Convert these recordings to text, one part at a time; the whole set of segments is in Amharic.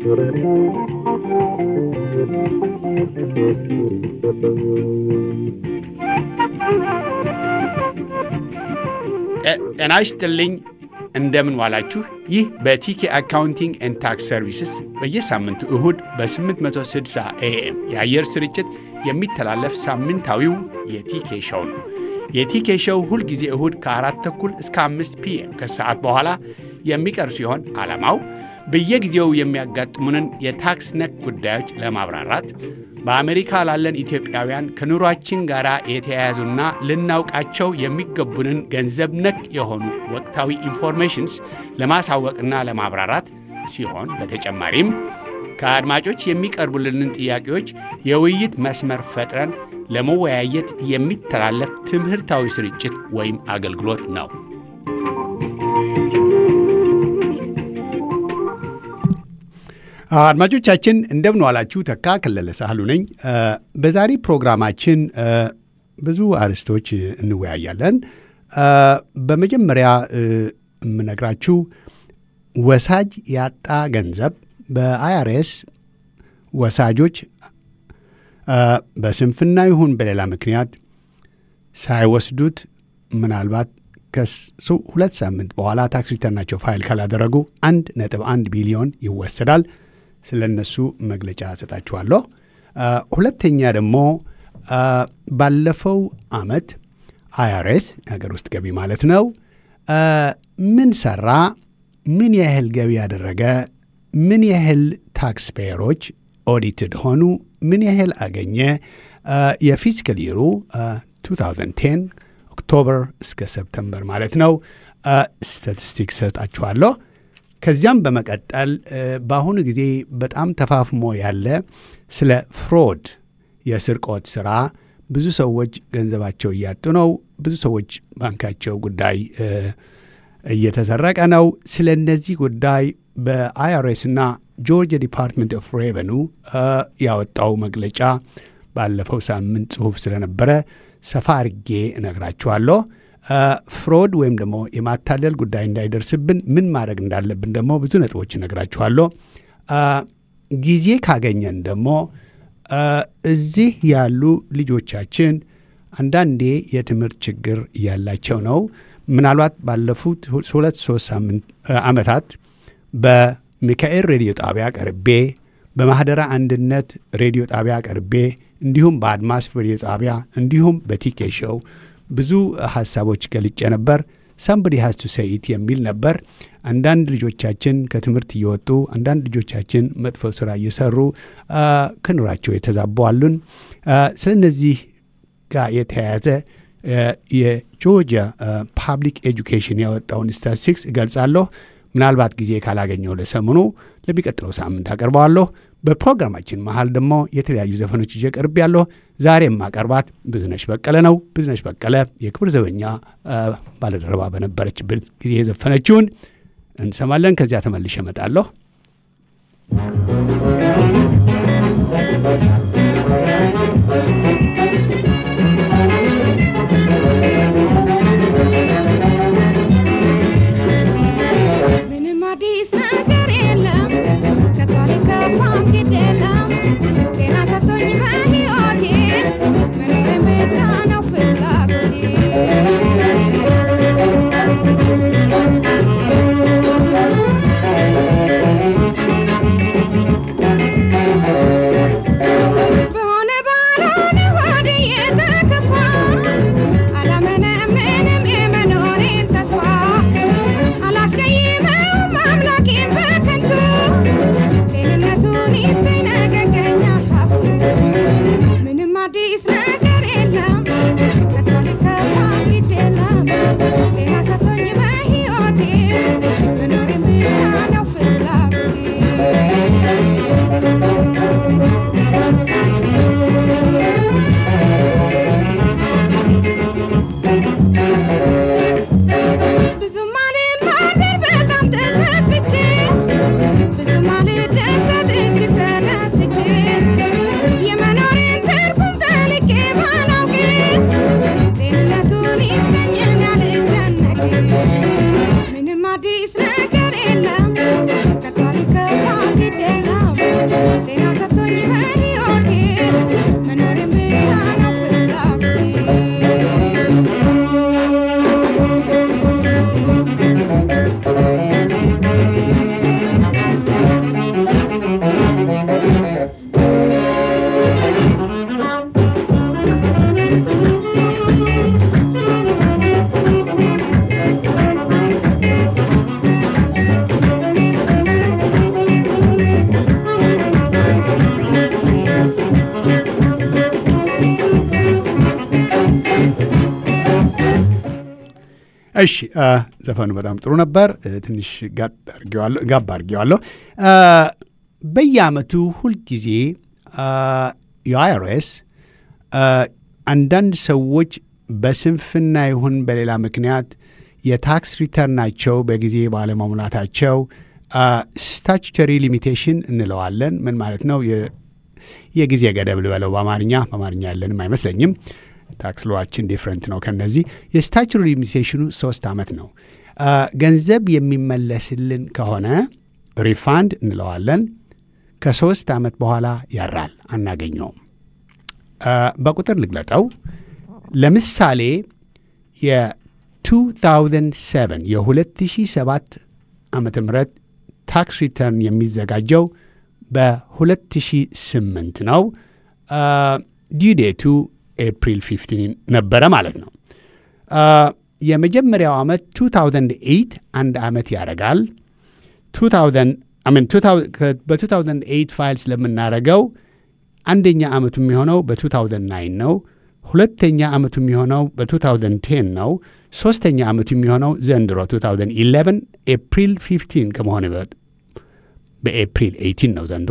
ጤና ይስጥልኝ። እንደምን ዋላችሁ። ይህ በቲኬ አካውንቲንግ ኤንድ ታክስ ሰርቪስስ በየሳምንቱ እሁድ በ860 ኤኤም የአየር ስርጭት የሚተላለፍ ሳምንታዊው የቲኬ ሸው ነው። የቲኬ ሸው ሁልጊዜ እሁድ ከአራት ተኩል እስከ አምስት ፒኤም ከሰዓት በኋላ የሚቀርብ ሲሆን ዓላማው በየጊዜው የሚያጋጥሙንን የታክስ ነክ ጉዳዮች ለማብራራት በአሜሪካ ላለን ኢትዮጵያውያን ከኑሯችን ጋር የተያያዙና ልናውቃቸው የሚገቡንን ገንዘብ ነክ የሆኑ ወቅታዊ ኢንፎርሜሽንስ ለማሳወቅና ለማብራራት ሲሆን በተጨማሪም ከአድማጮች የሚቀርቡልንን ጥያቄዎች የውይይት መስመር ፈጥረን ለመወያየት የሚተላለፍ ትምህርታዊ ስርጭት ወይም አገልግሎት ነው። አድማጮቻችን እንደምን ዋላችሁ። ተካ ከለለ ሳህሉ ነኝ። በዛሬ ፕሮግራማችን ብዙ አርዕስቶች እንወያያለን። በመጀመሪያ የምነግራችሁ ወሳጅ ያጣ ገንዘብ በአይአርኤስ ወሳጆች በስንፍና ይሁን በሌላ ምክንያት ሳይወስዱት ምናልባት ከሁለት ሳምንት በኋላ ታክስ ሪተርናቸው ፋይል ካላደረጉ አንድ ነጥብ አንድ ቢሊዮን ይወሰዳል። ስለ እነሱ መግለጫ ሰጣችኋለሁ። ሁለተኛ ደግሞ ባለፈው አመት አይአርኤስ የሀገር ውስጥ ገቢ ማለት ነው ምን ሰራ፣ ምን ያህል ገቢ ያደረገ፣ ምን ያህል ታክስ ፔየሮች ኦዲትድ ሆኑ፣ ምን ያህል አገኘ፣ የፊስካል ይሩ 2010 ኦክቶበር እስከ ሰፕተምበር ማለት ነው ስታቲስቲክስ ሰጣችኋለሁ። ከዚያም በመቀጠል በአሁኑ ጊዜ በጣም ተፋፍሞ ያለ ስለ ፍሮድ የስርቆት ስራ ብዙ ሰዎች ገንዘባቸው እያጡ ነው። ብዙ ሰዎች ባንካቸው ጉዳይ እየተሰረቀ ነው። ስለ እነዚህ ጉዳይ በአይአርኤስና ጆርጂያ ዲፓርትመንት ኦፍ ሬቨኑ ያወጣው መግለጫ ባለፈው ሳምንት ጽሑፍ ስለነበረ ሰፋ አርጌ እነግራችኋለሁ። ፍሮድ ወይም ደግሞ የማታለል ጉዳይ እንዳይደርስብን ምን ማድረግ እንዳለብን ደግሞ ብዙ ነጥቦች እነግራችኋለሁ። ጊዜ ካገኘን ደግሞ እዚህ ያሉ ልጆቻችን አንዳንዴ የትምህርት ችግር ያላቸው ነው። ምናልባት ባለፉት ሁለት ሶስት ዓመታት በሚካኤል ሬዲዮ ጣቢያ ቀርቤ፣ በማኅደረ አንድነት ሬዲዮ ጣቢያ ቀርቤ እንዲሁም በአድማስ ሬዲዮ ጣቢያ እንዲሁም በቲኬ ሾው ብዙ ሀሳቦች ገልጬ ነበር። ሳምበዲ ሃዝ ቱ ሰይት የሚል ነበር። አንዳንድ ልጆቻችን ከትምህርት እየወጡ አንዳንድ ልጆቻችን መጥፎ ስራ እየሰሩ ከኑራቸው የተዛቡ አሉን። ስለ እነዚህ ጋር የተያያዘ የጆርጂያ ፓብሊክ ኤጁኬሽን ያወጣውን ስታቲስቲክስ እገልጻለሁ። ምናልባት ጊዜ ካላገኘው ለሰምኑ ለሚቀጥለው ሳምንት አቀርበዋለሁ። በፕሮግራማችን መሀል ደግሞ የተለያዩ ዘፈኖች ይዤ ቀርብ ያለሁ። ዛሬ የማቀርባት ብዙነሽ በቀለ ነው። ብዙነሽ በቀለ የክብር ዘበኛ ባለደረባ በነበረችበት ጊዜ የዘፈነችውን እንሰማለን። ከዚያ ተመልሼ እመጣለሁ። ምንም አዲስ ነገር የለም ከታሪክ ከፋም ግድ የለም ጤና ሰጥቶኝ በሕይወቴ መኖር ብቻ ነው ፍላጎቴ እሺ ዘፈኑ በጣም ጥሩ ነበር። ትንሽ ጋብ አድርጌዋለሁ። በየአመቱ ሁልጊዜ የአይአርኤስ አንዳንድ ሰዎች በስንፍና ይሁን በሌላ ምክንያት የታክስ ሪተርናቸው በጊዜ ባለመሙላታቸው ስታቹተሪ ሊሚቴሽን እንለዋለን። ምን ማለት ነው? የጊዜ ገደብ ልበለው በአማርኛ በአማርኛ ያለንም አይመስለኝም። ታክስ ሎዋችን ዲፍረንት ነው ከነዚህ። የስታቹተሪ ሊሚቴሽኑ ሶስት ዓመት ነው። ገንዘብ የሚመለስልን ከሆነ ሪፋንድ እንለዋለን። ከሶስት ዓመት በኋላ ያራል፣ አናገኘውም። በቁጥር ልግለጠው። ለምሳሌ የ2007 የ2007 ዓመተ ምህረት ታክስ ሪተርን የሚዘጋጀው በ2008 ነው። ዲዴቱ ኤፕሪል 15 ነበረ ማለት ነው። የመጀመሪያው ዓመት 2008 አንድ ዓመት ያደርጋል። በ2008 ፋይል ስለምናደርገው አንደኛ ዓመቱ የሚሆነው በ2009 ነው። ሁለተኛ ዓመቱ የሚሆነው በ2010 ነው። ሶስተኛ ዓመቱ የሚሆነው ዘንድሮ 2011 ኤፕሪል 15 ከመሆን በኤፕሪል 18 ነው ዘንድሮ።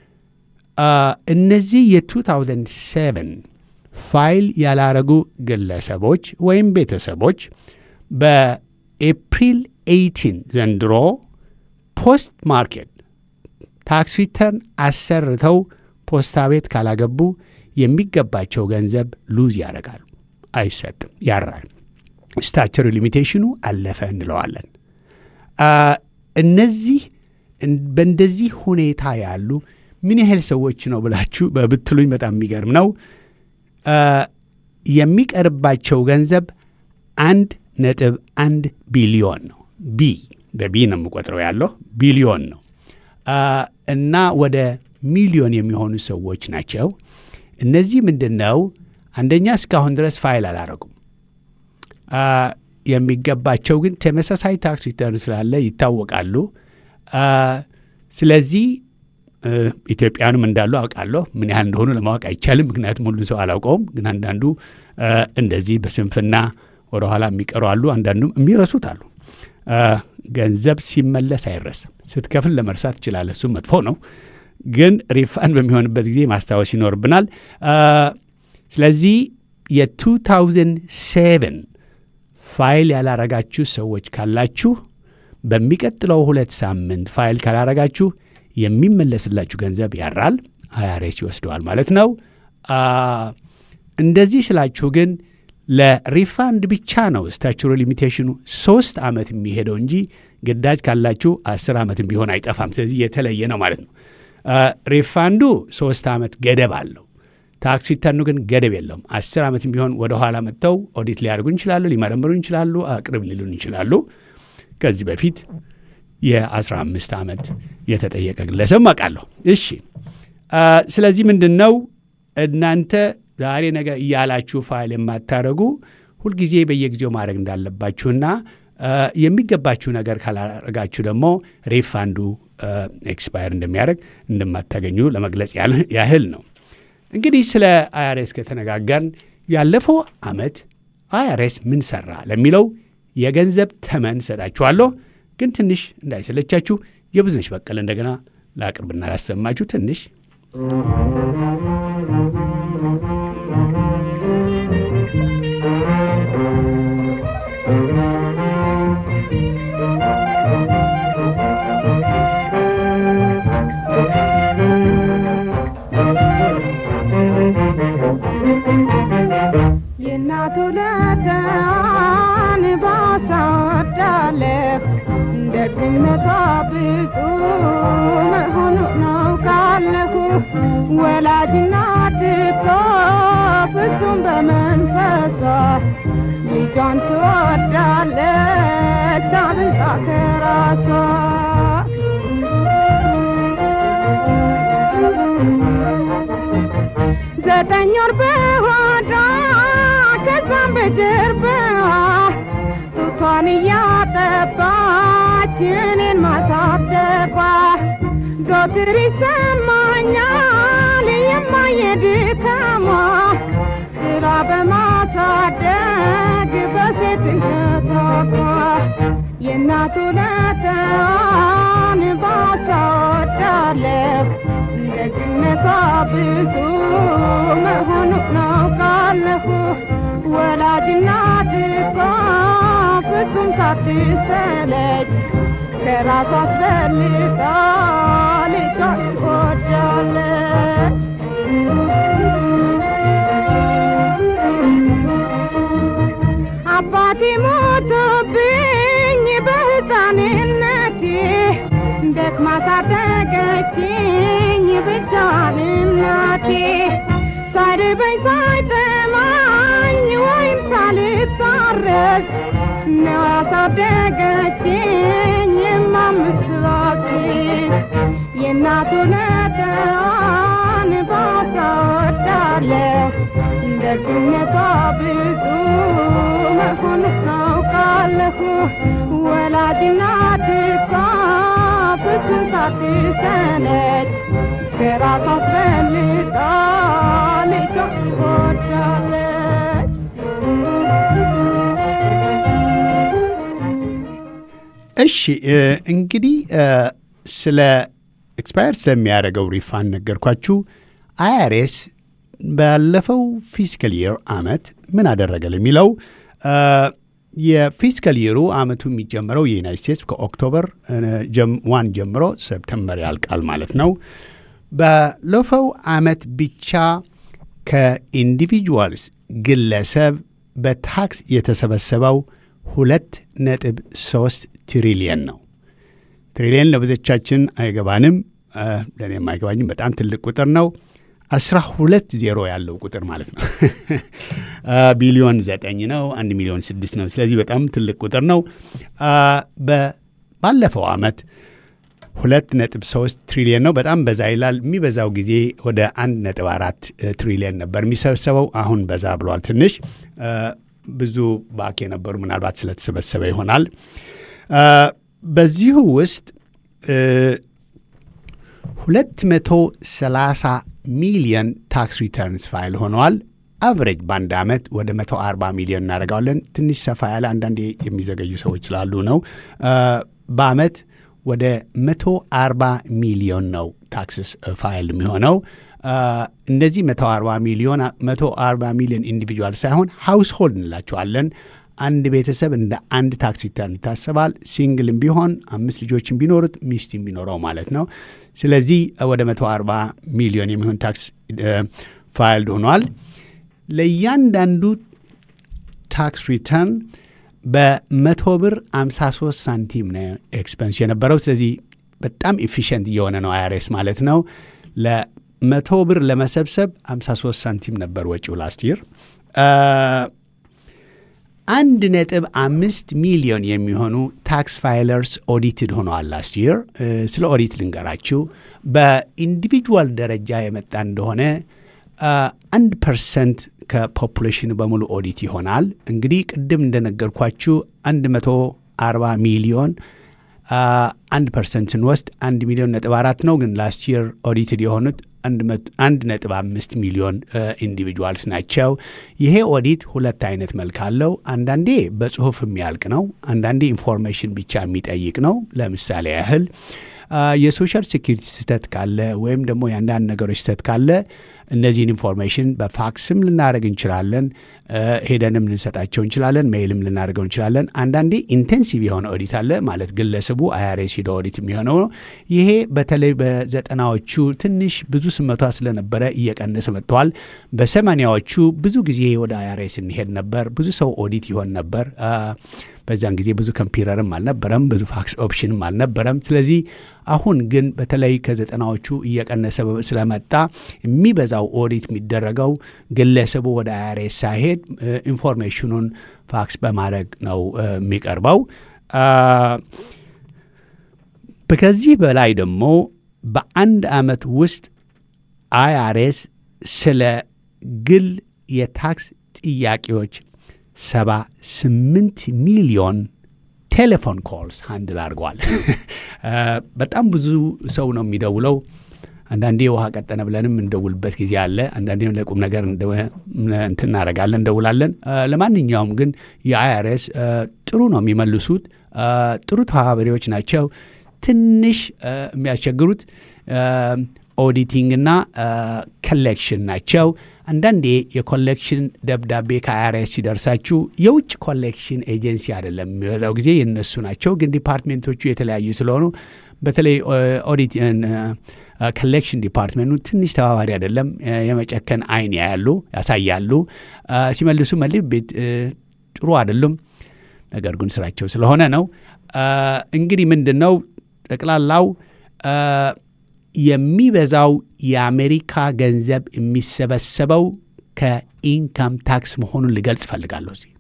እነዚህ የ2007 ፋይል ያላረጉ ግለሰቦች ወይም ቤተሰቦች በኤፕሪል 18 ዘንድሮ ፖስት ማርኬት ታክስ ሪተርን አሰርተው ፖስታ ቤት ካላገቡ የሚገባቸው ገንዘብ ሉዝ ያደርጋሉ፣ አይሰጥም፣ ያራል። ስታቸሪ ሊሚቴሽኑ አለፈ እንለዋለን። እነዚህ በእንደዚህ ሁኔታ ያሉ ምን ያህል ሰዎች ነው ብላችሁ በብትሉኝ በጣም የሚገርም ነው። የሚቀርባቸው ገንዘብ አንድ ነጥብ አንድ ቢሊዮን ነው። ቢ በቢ ነው የምቆጥረው ያለው ቢሊዮን ነው እና ወደ ሚሊዮን የሚሆኑ ሰዎች ናቸው። እነዚህ ምንድን ነው? አንደኛ እስካሁን ድረስ ፋይል አላረጉም። የሚገባቸው ግን ተመሳሳይ ታክስ ሪተርን ስላለ ይታወቃሉ። ስለዚህ ኢትዮጵያንም እንዳሉ አውቃለሁ። ምን ያህል እንደሆኑ ለማወቅ አይቻልም፣ ምክንያቱም ሁሉን ሰው አላውቀውም። ግን አንዳንዱ እንደዚህ በስንፍና ወደኋላ የሚቀሩ አሉ፣ አንዳንዱም የሚረሱት አሉ። ገንዘብ ሲመለስ አይረሳም። ስትከፍል ለመርሳት ትችላለህ፣ እሱም መጥፎ ነው። ግን ሪፋንድ በሚሆንበት ጊዜ ማስታወስ ይኖርብናል። ስለዚህ የ2007 ፋይል ያላረጋችሁ ሰዎች ካላችሁ በሚቀጥለው ሁለት ሳምንት ፋይል ካላረጋችሁ የሚመለስላችሁ ገንዘብ ያራል፣ አይአርኤስ ይወስደዋል ማለት ነው። እንደዚህ ስላችሁ ግን ለሪፋንድ ብቻ ነው ስታቹሪ ሊሚቴሽኑ ሶስት ዓመት የሚሄደው እንጂ ግዳጅ ካላችሁ አስር ዓመት ቢሆን አይጠፋም። ስለዚህ የተለየ ነው ማለት ነው። ሪፋንዱ ሶስት ዓመት ገደብ አለው። ታክስ ሪተርኑ ግን ገደብ የለውም። አስር ዓመት ቢሆን ወደ ኋላ መጥተው ኦዲት ሊያደርጉ ይችላሉ፣ ሊመረምሩ ይችላሉ፣ አቅርብ ሊሉን ይችላሉ። ከዚህ በፊት የ15 ዓመት የተጠየቀ ግለሰብ አውቃለሁ። እሺ፣ ስለዚህ ምንድን ነው እናንተ ዛሬ ነገ እያላችሁ ፋይል የማታደርጉ ሁልጊዜ በየጊዜው ማድረግ እንዳለባችሁና የሚገባችሁ ነገር ካላረጋችሁ ደግሞ ሪፋንዱ ኤክስፓየር እንደሚያደርግ እንደማታገኙ ለመግለጽ ያህል ነው። እንግዲህ ስለ አይአርኤስ ከተነጋገርን ያለፈው ዓመት አይአርኤስ ምን ሰራ ለሚለው የገንዘብ ተመን ሰጣችኋለሁ። ግን ትንሽ እንዳይሰለቻችሁ የብዙነሽ በቀለ እንደገና ላቅርብና ላሰማችሁ ትንሽ የእናቱ ለጋን ባሳወዳለሁ ደግነቷ ብዙ መሆኑን አውቃለሁ። ወላጅናት እኮ ፍጹም በመንፈሷ ልጇን ትወዳለች አብልጣ ከራሷ ዘጠኝ ወር በሆዷ ከዛም በጀርባዋ ጡቷን እያጠባች እኔን ማሳደጓ ዘወትር ይሰማኛል የማየ ድካሟ ስራ በማሳደግ በ በሴትነቷ የእናቱ ለተዋን ባሳወዳለሁ ደግነቷ ብዙ መሆኑ ናውቃለሁ ወላጅ እናት እኮ ፍጹም ሳትሰለች ከራሷ አስበልጣ ልጇን ትወዳለች አባቴ ሞቶብኝ በሕፃንነቴ ደክማ ሳደገችኝ ብቻዋን እናቴ ሳይርበኝ ሳይጠማኝ ወይም ሳልታረስ ነው ያሳደገችኝ የማምስራሴ የእናቱ ነጠዋን ባሳወዳለሁ ደግነቷ ብዙ መሆኑ ታውቃለሁ ወላጅ እናት እኮ ፍጹም ሳትሰለች ከራሷ አስበልጣ ልጇን ትወዳለች እሺ እ፣ እንግዲህ እ፣ ስለ ኤክስፓየር ስለሚያደርገው ሪፋንድ ነገርኳችሁ። አይአርኤስ ባለፈው ፊስካል ይር አመት ምን አደረገ ለሚለው እ፣ የፊስካል ይሩ አመቱ የሚጀምረው የዩናይት ስቴትስ ከኦክቶበር እ፣ ጀም- ዋን ጀምሮ ሰፕተምበር ያልቃል ማለት ነው። ባለፈው አመት ብቻ ከኢንዲቪጁዋልስ ግለሰብ በታክስ የተሰበሰበው ሁለት ነጥብ ሶስት ትሪሊየን ነው። ትሪሊየን ለብዙዎቻችን አይገባንም፣ እ፣ ለእኔም አይገባኝም። በጣም ትልቅ ቁጥር ነው። አስራ ሁለት ዜሮ ያለው ቁጥር ማለት ነው። እ፣ ቢሊዮን ዘጠኝ ነው። አንድ ሚሊዮን ስድስት ነው። ስለዚህ በጣም ትልቅ ቁጥር ነው። እ፣ በ- ባለፈው አመት ሁለት ነጥብ ሶስት ትሪሊየን ነው። በጣም በዛ ይላል። የሚበዛው ጊዜ ወደ አንድ ነጥብ አራት ትሪሊየን ነበር የሚሰበሰበው። አሁን በዛ ብሏል ትንሽ እ፣ ብዙ ባክ የነበሩ ምናልባት ስለተሰበሰበ ይሆናል። እ፣ በዚሁ ውስጥ እ፣ 230 ሚሊዮን ታክስ ሪተርንስ ፋይል ሆነዋል። አቨሬጅ በአንድ ዓመት ወደ 140 ሚሊዮን እናደርጋለን። ትንሽ ሰፋ ያለ አንዳንዴ የሚዘገዩ ሰዎች ስላሉ ነው። እ፣ በአመት ወደ 140 ሚሊዮን ነው ታክስስ ፋይል የሚሆነው። እ፣ እነዚህ 140 ሚሊዮን 140 ሚሊዮን ኢንዲቪጁዋል ሳይሆን ሃውስሆልድ እንላቸዋለን። አንድ ቤተሰብ እንደ አንድ ታክስ ሪተርን ይታሰባል። ሲንግልም ቢሆን አምስት ልጆችን ቢኖሩት ሚስትም ቢኖረው ማለት ነው። ስለዚህ ወደ 140 ሚሊዮን የሚሆን ታክስ ፋይልድ ሆኗል። ለእያንዳንዱ ታክስ ሪተርን በመቶ ብር 53 ሳንቲም ነው ኤክስፐንስ የነበረው። ስለዚህ በጣም ኤፊሽንት እየሆነ ነው አይአርኤስ ማለት ነው። ለመቶ ብር ለመሰብሰብ 53 ሳንቲም ነበር ወጪው ላስት ይር። አንድ ነጥብ አምስት ሚሊዮን የሚሆኑ ታክስ ፋይለርስ ኦዲትድ ሆነዋል ላስት ይር። ስለ ኦዲት ልንገራችሁ። በኢንዲቪጁዋል ደረጃ የመጣ እንደሆነ አንድ ፐርሰንት ከፖፑሌሽኑ በሙሉ ኦዲት ይሆናል። እንግዲህ ቅድም እንደነገርኳችሁ አንድ መቶ አርባ ሚሊዮን አንድ ፐርሰንት ስንወስድ አንድ ሚሊዮን ነጥብ አራት ነው። ግን ላስት ይር ኦዲትድ የሆኑት አንድ ነጥብ አምስት ሚሊዮን ኢንዲቪጁዋልስ ናቸው። ይሄ ኦዲት ሁለት አይነት መልክ አለው። አንዳንዴ በጽሁፍ የሚያልቅ ነው። አንዳንዴ ኢንፎርሜሽን ብቻ የሚጠይቅ ነው። ለምሳሌ ያህል የሶሻል ሴኪሪቲ ስህተት ካለ ወይም ደግሞ የአንዳንድ ነገሮች ስህተት ካለ እነዚህን ኢንፎርሜሽን በፋክስም ልናደርግ እንችላለን፣ ሄደንም ልንሰጣቸው እንችላለን፣ ሜይልም ልናደርገው እንችላለን። አንዳንዴ ኢንቴንሲቭ የሆነ ኦዲት አለ ማለት ግለሰቡ አይአርኤስ ሂደ ኦዲት የሚሆነው ነው። ይሄ በተለይ በዘጠናዎቹ ትንሽ ብዙ ስመቷ ስለነበረ እየቀነሰ መጥተዋል። በሰማኒያዎቹ ብዙ ጊዜ ወደ አይአርኤስ እንሄድ ነበር። ብዙ ሰው ኦዲት ይሆን ነበር። በዚያን ጊዜ ብዙ ኮምፒውተርም አልነበረም፣ ብዙ ፋክስ ኦፕሽንም አልነበረም። ስለዚህ አሁን ግን በተለይ ከዘጠናዎቹ እየቀነሰ ስለመጣ የሚበዛው ኦዲት የሚደረገው ግለሰቡ ወደ አይአርኤስ ሳይሄድ ኢንፎርሜሽኑን ፋክስ በማድረግ ነው የሚቀርበው። ከዚህ በላይ ደግሞ በአንድ ዓመት ውስጥ አይአርኤስ ስለ ግል የታክስ ጥያቄዎች ሰባ ስምንት ሚሊዮን ቴሌፎን ኮልስ ሃንድል አድርገዋል። በጣም ብዙ ሰው ነው የሚደውለው። አንዳንዴ ውሃ ቀጠነ ብለንም እንደውልበት ጊዜ አለ። አንዳንዴም ለቁም ነገር እንትን እናደርጋለን፣ እንደውላለን። ለማንኛውም ግን የአይአርኤስ ጥሩ ነው የሚመልሱት። ጥሩ ተባባሪዎች ናቸው። ትንሽ የሚያስቸግሩት ኦዲቲንግ እና ኮሌክሽን ናቸው። አንዳንዴ የኮሌክሽን ደብዳቤ ከአይአርኤስ ሲደርሳችሁ የውጭ ኮሌክሽን ኤጀንሲ አይደለም የሚበዛው ጊዜ የነሱ ናቸው። ግን ዲፓርትሜንቶቹ የተለያዩ ስለሆኑ በተለይ ኦዲት ኮሌክሽን ዲፓርትመንቱ ትንሽ ተባባሪ አይደለም። የመጨከን አይን ያያሉ ያሳያሉ። ሲመልሱ መልስ ቤት ጥሩ አይደሉም። ነገር ግን ስራቸው ስለሆነ ነው። እንግዲህ ምንድን ነው ጠቅላላው የሚበዛው የአሜሪካ ገንዘብ የሚሰበሰበው ከኢንካም ታክስ መሆኑን ልገልጽ እፈልጋለሁ። እዚህ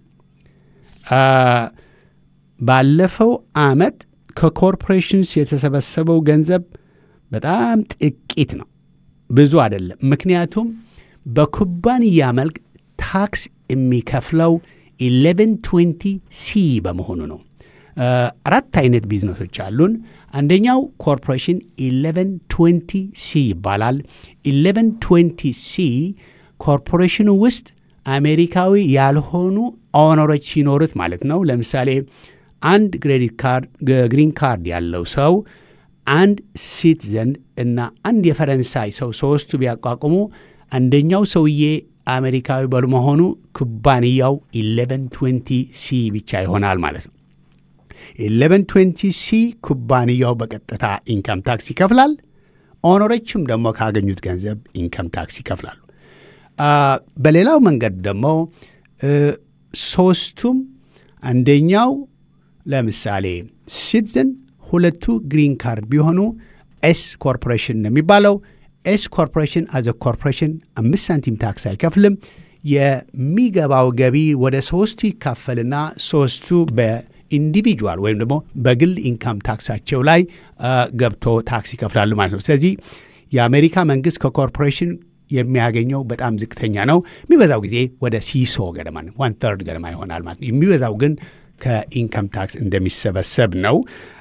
ባለፈው አመት ከኮርፖሬሽንስ የተሰበሰበው ገንዘብ በጣም ጥቂት ነው፣ ብዙ አይደለም። ምክንያቱም በኩባንያ መልክ ታክስ የሚከፍለው 1120 ሲ በመሆኑ ነው። አራት አይነት ቢዝነሶች አሉን። አንደኛው ኮርፖሬሽን 1120 ሲ ይባላል። 1120 ሲ ኮርፖሬሽኑ ውስጥ አሜሪካዊ ያልሆኑ ኦነሮች ሲኖሩት ማለት ነው። ለምሳሌ አንድ ክሬዲት ካርድ ግሪን ካርድ ያለው ሰው አንድ ሲቲዘን እና አንድ የፈረንሳይ ሰው ሶስቱ ቢያቋቁሙ አንደኛው ሰውዬ አሜሪካዊ በመሆኑ ኩባንያው 1120 ሲ ብቻ ይሆናል ማለት ነው። 1120 ሲ ኩባንያው በቀጥታ ኢንካም ታክስ ይከፍላል። ኦነሮችም ደግሞ ካገኙት ገንዘብ ኢንካም ታክስ ይከፍላሉ። በሌላው መንገድ ደግሞ ሶስቱም አንደኛው ለምሳሌ ሲቲዝን ሁለቱ ግሪን ካርድ ቢሆኑ ኤስ ኮርፖሬሽን ነው የሚባለው። ኤስ ኮርፖሬሽን አዘ ኮርፖሬሽን አምስት ሳንቲም ታክስ አይከፍልም። የሚገባው ገቢ ወደ ሶስቱ ይካፈልና ሶስቱ በኢንዲቪጁዋል ወይም ደግሞ በግል ኢንካም ታክሳቸው ላይ ገብቶ ታክስ ይከፍላሉ ማለት ነው። ስለዚህ የአሜሪካ መንግስት ከኮርፖሬሽን የሚያገኘው በጣም ዝቅተኛ ነው። የሚበዛው ጊዜ ወደ ሲሶ ገደማ ዋን ተርድ ገደማ ይሆናል ማለት ነው። የሚበዛው ግን ከኢንካም ታክስ እንደሚሰበሰብ ነው።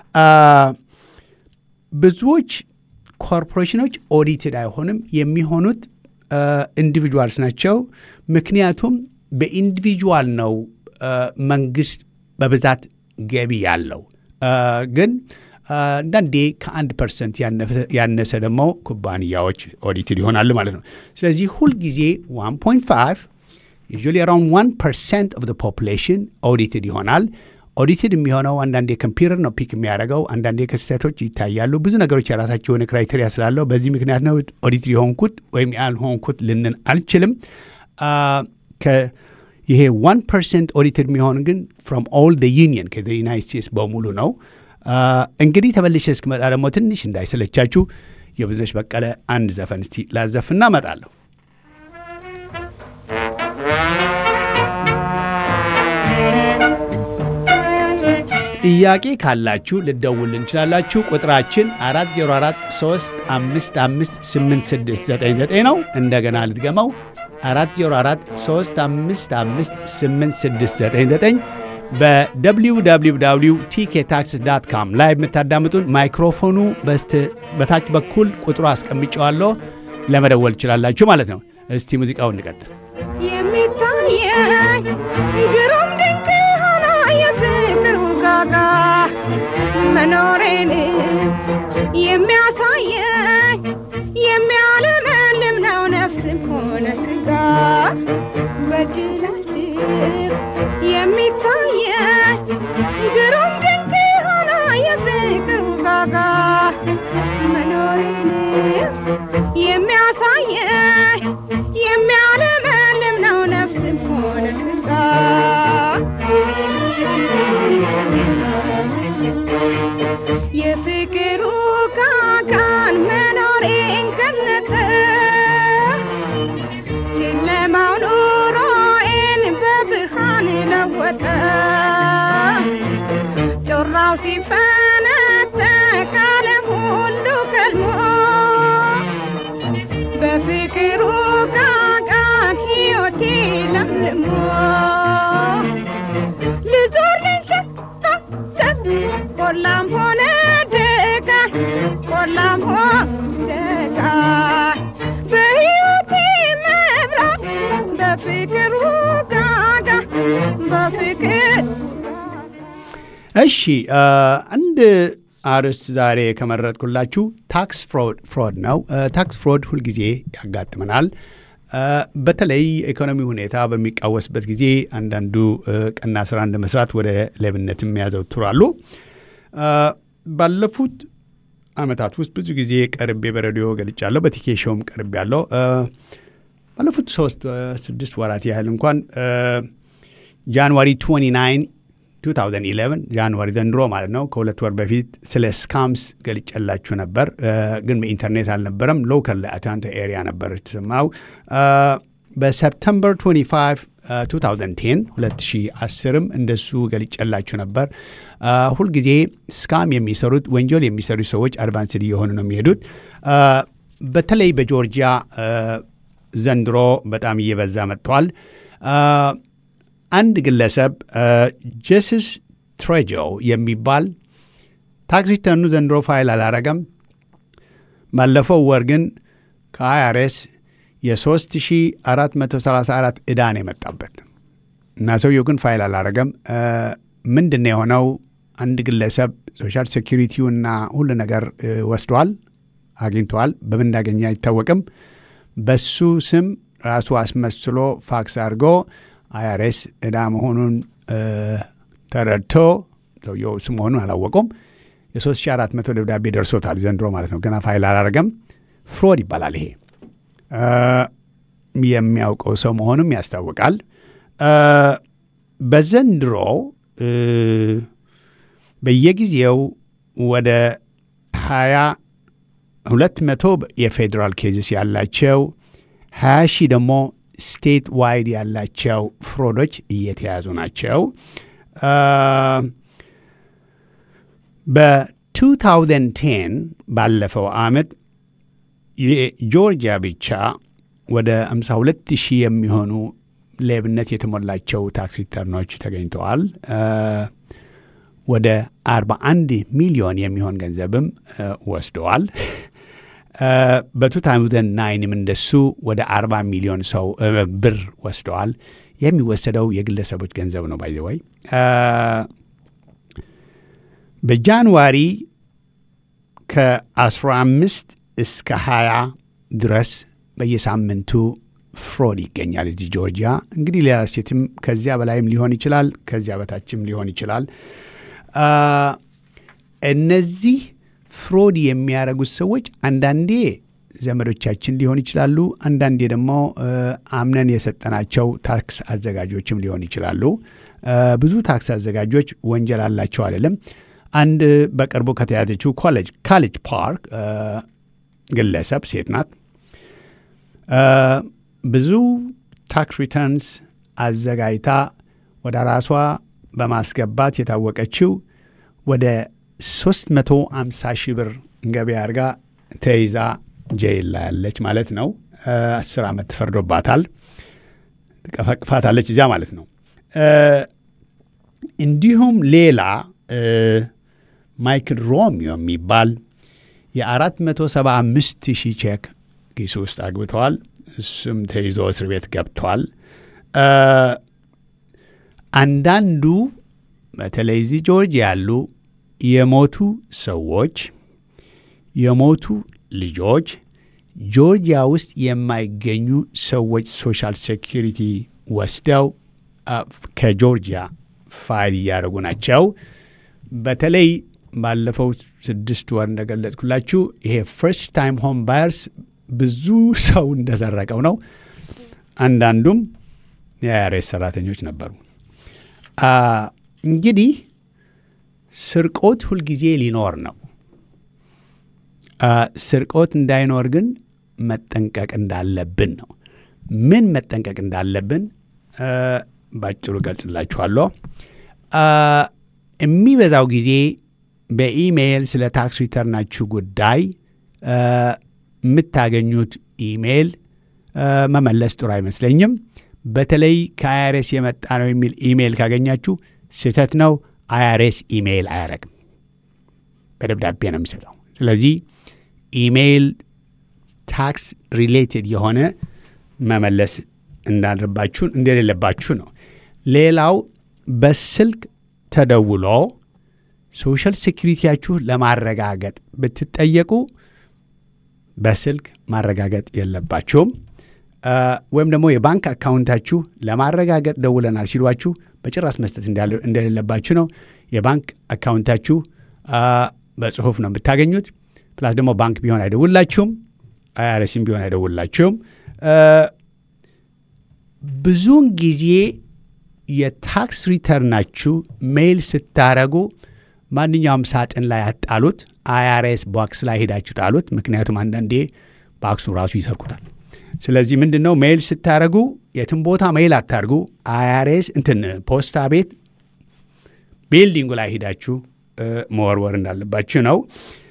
ብዙዎች ኮርፖሬሽኖች ኦዲትድ አይሆንም። የሚሆኑት ኢንዲቪጁዋልስ ናቸው። ምክንያቱም በኢንዲቪጁዋል ነው መንግስት በብዛት ገቢ ያለው ግን አንዳንዴ ከአንድ ፐርሰንት ያነሰ ደግሞ ኩባንያዎች ኦዲትድ ይሆናሉ ማለት ነው። ስለዚህ ሁልጊዜ 1.5 ዩዥዋሊ አራውንድ 1 ፐርሰንት ኦፍ ፖፑሌሽን ኦዲትድ ይሆናል። ኦዲትድ የሚሆነው አንዳንዴ ኮምፒውተር ነው ፒክ የሚያደርገው፣ አንዳንዴ ክስተቶች ይታያሉ። ብዙ ነገሮች የራሳቸው የሆነ ክራይቴሪያ ስላለው በዚህ ምክንያት ነው ኦዲትድ የሆንኩት ወይም ያልሆንኩት ልንን አልችልም። ይሄ 1 ፐርሰንት ኦዲትድ የሚሆን ግን ፍሮም ኦል ደ ዩኒየን ከዩናይት ስቴትስ በሙሉ ነው። እንግዲህ ተመልሼ እስክመጣ ደግሞ ትንሽ እንዳይሰለቻችሁ የብዝነሽ በቀለ አንድ ዘፈን እስቲ ላዘፍና እመጣለሁ። ጥያቄ ካላችሁ ልደውል እንችላላችሁ። ቁጥራችን 404 355 8699 ነው። እንደገና ልድገመው 404 355 8699 በwww ቲኬ ታክስ ዳት ካም ላይ የምታዳምጡን ማይክሮፎኑ በታች በኩል ቁጥሩ አስቀምጨዋለሁ። ለመደወል ትችላላችሁ ማለት ነው። እስቲ ሙዚቃውን እንቀጥል። የሚታየኝ ግሩም ድንቅ ሆኖ የፍቅሩ ጋጋ መኖሬን የሚያሳየኝ የሚያለመልም ነው ነፍስም ሆነ ስጋ በጅላጅል የሚታየኝ ግሩም ድንቅ ሆኖ የፍቅሩ ጋጋ መኖሬን የሚያሳየኝ የሚያለመልም ነው ነፍስም ሆነ ስጋ የፍቅሩ ካካን መኖሬን ገለጠ ጨለማው ኑሮዬን በብርሃን ለወጠ ጮራው ሲፈነጠቅ ዓለም ሁሉ ከልሞ በፍቅሩ ቃቃን ሕይወቴ ለምልሞ ልዞር ልንሰታሰብ ቆላም ሆነ ደጋ ቆላም ሆነ ደጋ እሺ አንድ አርዕስት ዛሬ ከመረጥኩላችሁ ታክስ ፍሮድ ነው። ታክስ ፍሮድ ሁልጊዜ ያጋጥመናል። በተለይ ኢኮኖሚ ሁኔታ በሚቃወስበት ጊዜ አንዳንዱ ቀና ስራ እንደ መስራት ወደ ሌብነትም ያዘወትራሉ። ባለፉት ዓመታት ውስጥ ብዙ ጊዜ ቀርቤ በሬዲዮ ገልጫለሁ፣ በቲኬሾውም ቀርቤ ያለው ባለፉት ሶስት ስድስት ወራት ያህል እንኳን ጃንዋሪ 29 2011 ጃንዋሪ ዘንድሮ ማለት ነው። ከሁለት ወር በፊት ስለ ስካምስ ገልጨላችሁ ነበር፣ ግን በኢንተርኔት አልነበረም። ሎካል አትላንታ ኤሪያ ነበር የተሰማው። በሰፕተምበር 25 2010 2010ም እንደሱ ገልጨላችሁ ነበር። ሁልጊዜ ስካም የሚሰሩት ወንጀል የሚሰሩ ሰዎች አድቫንስድ እየሆኑ ነው የሚሄዱት። በተለይ በጆርጂያ ዘንድሮ በጣም እየበዛ መጥተዋል። አንድ ግለሰብ ጀስስ ትሬጆ የሚባል ታክስ ሪተርኑ ዘንድሮ ፋይል አላረገም። ባለፈው ወር ግን ከአይአርኤስ የ3434 ዕዳ ነው የመጣበት እና ሰውየው ግን ፋይል አላረገም። ምንድን ነው የሆነው? አንድ ግለሰብ ሶሻል ሴኪሪቲውና ሁሉ ነገር ወስደዋል፣ አግኝተዋል። በምን እንዳገኘ አይታወቅም። በሱ ስም ራሱ አስመስሎ ፋክስ አድርጎ አይአርኤስ ዕዳ መሆኑን ተረድቶ ሰውየው እሱ መሆኑን አላወቁም። የ3400 ደብዳቤ ደርሶታል ዘንድሮ ማለት ነው። ገና ፋይል አላረገም። ፍሮድ ይባላል ይሄ። የሚያውቀው ሰው መሆኑም ያስታውቃል። በዘንድሮ በየጊዜው ወደ ሀያ ሁለት መቶ የፌዴራል ኬዝስ ያላቸው ሀያ ሺህ ደግሞ ስቴት ዋይድ ያላቸው ፍሮዶች እየተያዙ ናቸው። በ2010 ባለፈው ዓመት የጆርጂያ ብቻ ወደ 52 ሺህ የሚሆኑ ሌብነት የተሞላቸው ታክስ ሪተርኖች ተገኝተዋል። ወደ 41 ሚሊዮን የሚሆን ገንዘብም ወስደዋል። በ2009ም እንደሱ ወደ 40 ሚሊዮን ሰው ብር ወስደዋል። የሚወሰደው የግለሰቦች ገንዘብ ነው። ባይዘወይ በጃንዋሪ ከ15 እስከ 20 ድረስ በየሳምንቱ ፍሮድ ይገኛል እዚህ ጆርጂያ። እንግዲህ ሌላ ሴትም ከዚያ በላይም ሊሆን ይችላል፣ ከዚያ በታችም ሊሆን ይችላል። እነዚህ ፍሮድ የሚያደርጉት ሰዎች አንዳንዴ ዘመዶቻችን ሊሆን ይችላሉ፣ አንዳንዴ ደግሞ አምነን የሰጠናቸው ታክስ አዘጋጆችም ሊሆን ይችላሉ። ብዙ ታክስ አዘጋጆች ወንጀል አላቸው አይደለም። አንድ በቅርቡ ከተያዘችው ኮሌጅ ካሌጅ ፓርክ ግለሰብ ሴት ናት። ብዙ ታክስ ሪተርንስ አዘጋጅታ ወደ ራሷ በማስገባት የታወቀችው ወደ 350 ሺህ ብር ገቢ አድርጋ ተይዛ ጄይል ላይ ያለች ማለት ነው። አስር ዓመት ተፈርዶባታል። ትቀፈቅፋታለች እዚያ ማለት ነው። እንዲሁም ሌላ ማይክል ሮሚዮ የሚባል የ475 ሺህ ቼክ ኪሱ ውስጥ አግብተዋል። እሱም ተይዞ እስር ቤት ገብተዋል። አንዳንዱ በተለይ እዚህ ጆርጂያ ያሉ የሞቱ ሰዎች የሞቱ ልጆች ጆርጂያ ውስጥ የማይገኙ ሰዎች ሶሻል ሴኪሪቲ ወስደው ከጆርጂያ ፋይል እያደረጉ ናቸው። በተለይ ባለፈው ስድስት ወር እንደገለጽኩላችሁ ይሄ ፈርስት ታይም ሆም ባየርስ ብዙ ሰው እንደሰረቀው ነው። አንዳንዱም የአይአርኤስ ሰራተኞች ነበሩ። እንግዲህ ስርቆት ሁልጊዜ ሊኖር ነው። ስርቆት እንዳይኖር ግን መጠንቀቅ እንዳለብን ነው። ምን መጠንቀቅ እንዳለብን ባጭሩ ገልጽላችኋለሁ። የሚበዛው ጊዜ በኢሜይል ስለ ታክስ ሪተርናችሁ ጉዳይ የምታገኙት ኢሜይል መመለስ ጥሩ አይመስለኝም። በተለይ ከአይአርኤስ የመጣ ነው የሚል ኢሜይል ካገኛችሁ ስህተት ነው። አይአርኤስ ኢሜይል አያረግም፣ በደብዳቤ ነው የሚሰጠው። ስለዚህ ኢሜይል ታክስ ሪሌትድ የሆነ መመለስ እንዳለባችሁ እንደሌለባችሁ ነው። ሌላው በስልክ ተደውሎ ሶሻል ሴኪሪቲያችሁ ለማረጋገጥ ብትጠየቁ በስልክ ማረጋገጥ የለባችሁም። ወይም ደግሞ የባንክ አካውንታችሁ ለማረጋገጥ ደውለናል ሲሏችሁ በጭራሽ መስጠት እንደሌለባችሁ ነው። የባንክ አካውንታችሁ በጽሁፍ ነው የምታገኙት። ፕላስ ደግሞ ባንክ ቢሆን አይደውላችሁም፣ አይአርሲም ቢሆን አይደውላችሁም። ብዙውን ጊዜ የታክስ ሪተርናችሁ ሜይል ስታረጉ ማንኛውም ሳጥን ላይ አጣሉት፣ አይአርኤስ ቦክስ ላይ ሄዳችሁ ጣሉት። ምክንያቱም አንዳንዴ ባክሱ ራሱ ይሰርቁታል። ስለዚህ ምንድን ነው ሜይል ስታደረጉ የትም ቦታ ሜይል አታርጉ። አይአርኤስ እንትን ፖስታ ቤት ቢልዲንጉ ላይ ሄዳችሁ መወርወር እንዳለባችሁ ነው።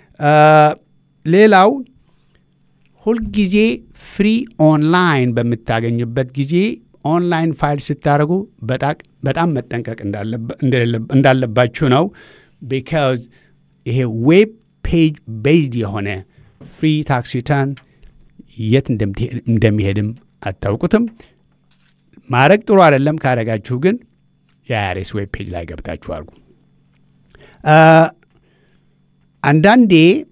ሌላው ሁልጊዜ ፍሪ ኦንላይን በምታገኙበት ጊዜ ኦንላይን ፋይል ስታደረጉ በጣም መጠንቀቅ እንዳለባችሁ ነው። ቢካዝ ይሄ ዌብ ፔጅ ቤዝድ የሆነ ፍሪ ታክስ ሪተርን የት እንደሚሄድም አታውቁትም። ማድረግ ጥሩ አይደለም። ካደረጋችሁ ግን የአይአርኤስ ዌብ ፔጅ ላይ ገብታችሁ አድርጉ። አንዳንዴ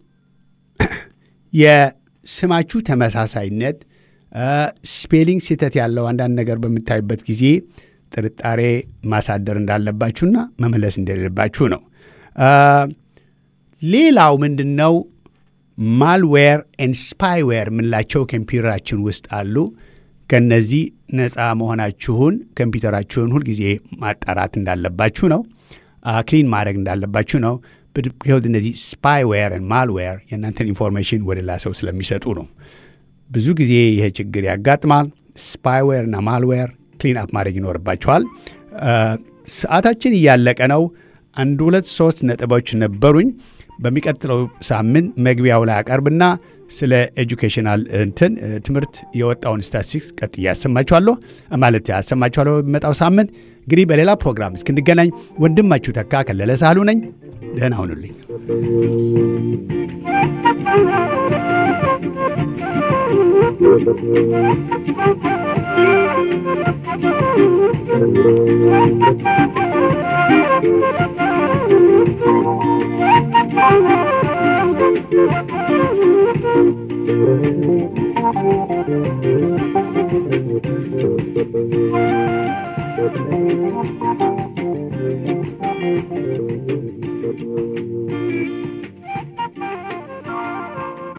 የስማችሁ ተመሳሳይነት ስፔሊንግ ስህተት ያለው አንዳንድ ነገር በምታዩበት ጊዜ ጥርጣሬ ማሳደር እንዳለባችሁና መመለስ እንደሌለባችሁ ነው። ሌላው ምንድን ነው? ማልዌር ኤን ስፓይዌር የምንላቸው ኮምፒውተራችን ውስጥ አሉ። ከነዚህ ነፃ መሆናችሁን ኮምፒውተራችሁን ሁልጊዜ ማጣራት እንዳለባችሁ ነው። ክሊን ማድረግ እንዳለባችሁ ነው። ቢኮዝ እነዚህ ስፓይዌር ማልዌር የእናንተን ኢንፎርሜሽን ወደ ሌላ ሰው ስለሚሰጡ ነው። ብዙ ጊዜ ይሄ ችግር ያጋጥማል። ስፓይዌር እና ማልዌር ክሊን አፕ ማድረግ ይኖርባችኋል። ሰዓታችን እያለቀ ነው። አንድ ሁለት ሶስት ነጥቦች ነበሩኝ። በሚቀጥለው ሳምንት መግቢያው ላይ አቀርብና ስለ ኤጁኬሽናል እንትን ትምህርት የወጣውን ስታቲስቲክስ ቀጥዬ ያሰማችኋለሁ ማለት ያሰማችኋለሁ በሚመጣው ሳምንት። እንግዲህ በሌላ ፕሮግራም እስክንገናኝ ወንድማችሁ ተካ ከለለ ሳህሉ ነኝ። ደህና ሁኑልኝ። Thank you.